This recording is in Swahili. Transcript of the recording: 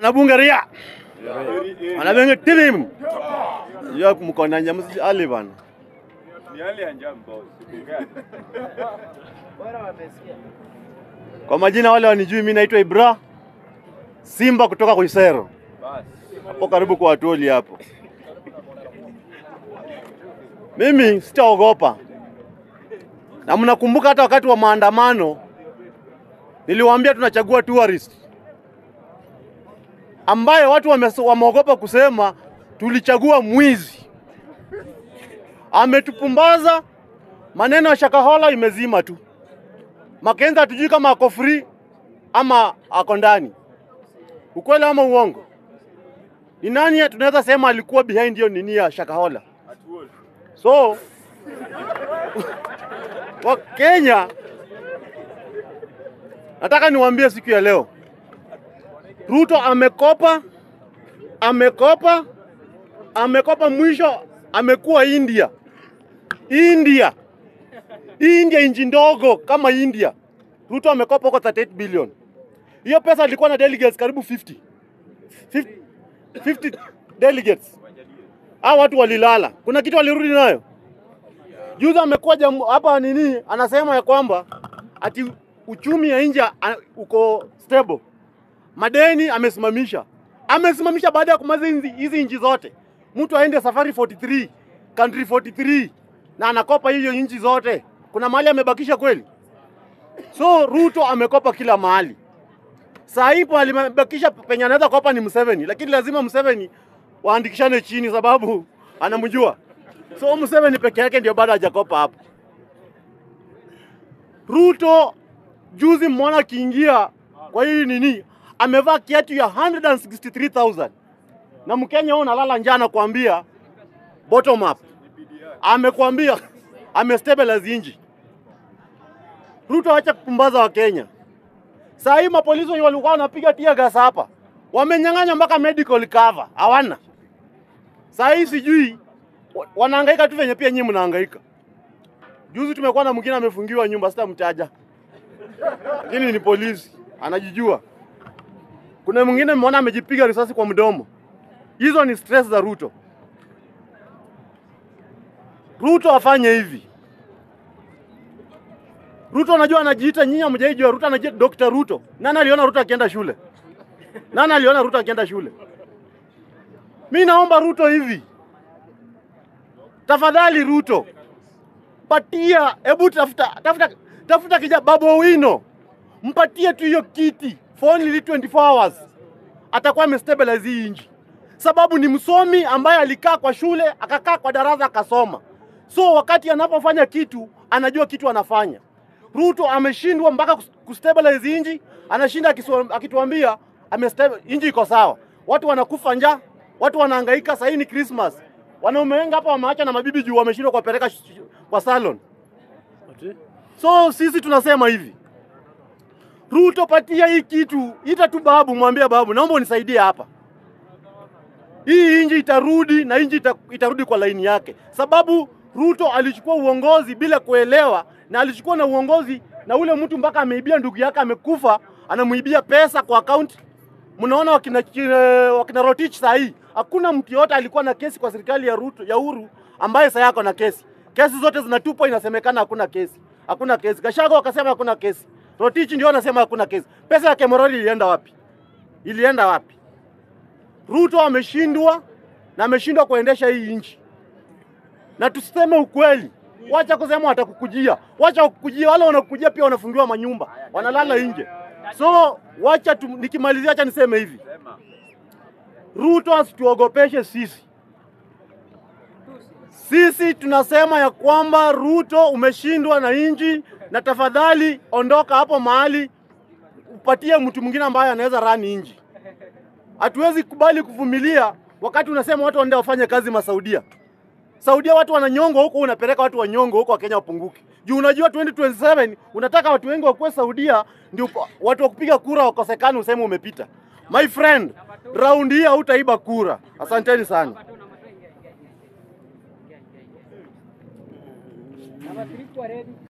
Nabungaria. Anabenge tilim. Ya mkona nyamusi ali bana. Kwa majina wale wanijui, mimi naitwa Ibra Simba kutoka Kuisero, hapo karibu kwa Watoli hapo. Mimi sitaogopa, na mnakumbuka hata wakati wa maandamano niliwaambia tunachagua tourist ambaye watu wame- wameogopa kusema tulichagua mwizi. Ametupumbaza, maneno ya Shakahola imezima tu. Makenzi hatujui kama ako free ama ako ndani, ukweli ama uongo? Ni nani tunaweza sema alikuwa behind hiyo nini ya Shakahola? So wa Kenya, nataka niwaambie siku ya leo, Ruto amekopa, amekopa, amekopa, mwisho amekuwa India. India, India inchi ndogo kama India. Ruto amekopa huko 38 billion. Hiyo pesa ilikuwa na delegates karibu 50. 50, 50 delegates. Hao watu walilala. Kuna kitu walirudi nayo. Juzi amekuwa jamu- hapa nini anasema ya kwamba ati uchumi ya India a- uko stable. Madeni amesimamisha. Amesimamisha baada ya kumaliza hizi hizi nchi zote. Mtu aende safari 43, country 43 na anakopa hiyo nchi zote. Kuna mahali amebakisha kweli? So Ruto amekopa kila mahali. Saa hii po alimebakisha penye anaweza kopa ni Museveni, lakini lazima Museveni waandikishane chini sababu anamjua. So Museveni peke yake ndio bado hajakopa hapo. Ruto juzi mwana akiingia kwa hii nini, amevaa kiatu ya 163,000 na Mkenya huyo unalala njaa anakuambia bottom up, amekwambia amestabilize inji. Ruto acha kupumbaza wa Kenya. Saa hii mapolisi wenye walikuwa wanapiga tear gas hapa wamenyang'anya mpaka medical cover, hawana. Saa hii sijui wa- wanahangaika tu venye pia nyinyi mnahangaika. Juzi tumekuwa na mwingine amefungiwa nyumba, sitamtaja, lakini ni polisi, anajijua. Kuna mwingine mmeona amejipiga risasi kwa mdomo. Hizo ni stress za Ruto. Ruto afanye hivi. Ruto anajua anajiita, nyinyi hamjaijua. Ruto anajiita Dr. Ruto. Nani aliona Ruto akienda shule? Nani aliona Ruto akienda shule? Mi naomba Ruto hivi, tafadhali Ruto, patia, hebu tafuta tafuta tafuta kija Babu Owino, mpatie tu hiyo kiti for only 24 hours, atakuwa amestabilize hii nchi, sababu ni msomi ambaye alikaa kwa shule akakaa kwa darasa akasoma, so wakati anapofanya kitu anajua kitu anafanya. Ruto ameshindwa mpaka kus- kustabilize inji, anashinda akiswa- akituambia amestabi- inji iko sawa. Watu wanakufa njaa, watu wanahangaika. Sasa hii ni Christmas, wanaume wengi hapa wameacha na mabibi juu wameshindwa kuwapeleka sh- sh- kwa salon. So sisi tunasema hivi, Ruto, patia hii kitu, ita tu babu, mwambie babu, naomba unisaidie hapa hii inji itarudi na inji ita, itarudi kwa laini yake, sababu Ruto alichukua uongozi bila kuelewa, na alichukua na uongozi na ule mtu mpaka ameibia ndugu yake amekufa, anamuibia pesa kwa akaunti. Mnaona wakina, eh, wakina Rotich saa hii hakuna mtu yote alikuwa na kesi kwa serikali ya Ruto ya Uhuru ambaye sasa yako na kesi. Kesi zote zinatupwa, inasemekana hakuna kesi, hakuna kesi. Gashago akasema hakuna kesi, Rotich ndio anasema hakuna kesi. Pesa ya Kemorori ilienda wapi? Ilienda wapi? Ruto ameshindwa na ameshindwa kuendesha hii nchi, na tuseme ukweli, wacha kusema watakukujia, wacha kukujia. Wale wanakujia pia wanafungiwa manyumba, wanalala nje. So wacha tu, nikimalizia, acha niseme hivi, Ruto asituogopeshe sisi. Sisi tunasema ya kwamba Ruto umeshindwa na nchi, na tafadhali ondoka hapo mahali, upatie mtu mwingine ambaye anaweza rani nchi. Hatuwezi kubali kuvumilia wakati unasema watu waende wafanye kazi Masaudia. Saudia watu wananyongwa huko, unapeleka watu wanyongo huko, Wakenya wapunguke. Juu unajua 2027 unataka watu wengi wakuwe Saudia, ndio pa- watu wa kupiga kura wakosekane, useme umepita. My friend, round hii hautaiba kura. Asanteni sana. Number three, ready.